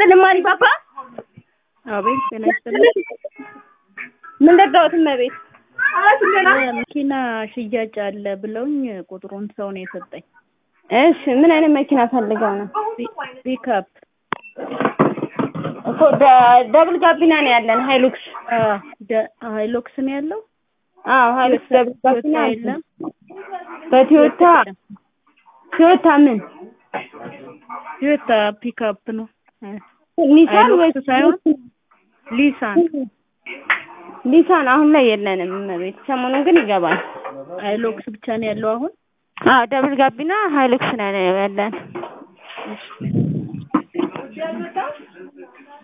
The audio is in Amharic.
ይስጥልኝ ማሪ ፓፓ። አቤት ጤና ይስጥልኝ። ምን ደጋሁት እመቤት? መኪና ሽያጭ አለ ብለውኝ ቁጥሩን ሰው ነው የሰጠኝ። እሺ ምን አይነት መኪና ፈልገው ነው? ፒክአፕ እኮ ደ- ደብል ጋቢና ነው ያለን ሃይሉክስ። ሃይሎክስ ነው ያለው። አዎ ሃይሉክስ ደብል ጋቢና ቶዮታ አለ። የለም። በቶዮታ ቶዮታ ምን ቶዮታ ፒክአፕ ነው። ኒሳን ወይ ሃይሉክስ ሳይሆን ሊሳን ኒሳን አሁን ላይ የለንም እመቤት። ሰሞኑን ግን ይገባል። ሃይሎክስ ብቻ ነው ያለው አሁን። አዎ ደብል ጋቢና ሃይሉክስ ነው ያለን።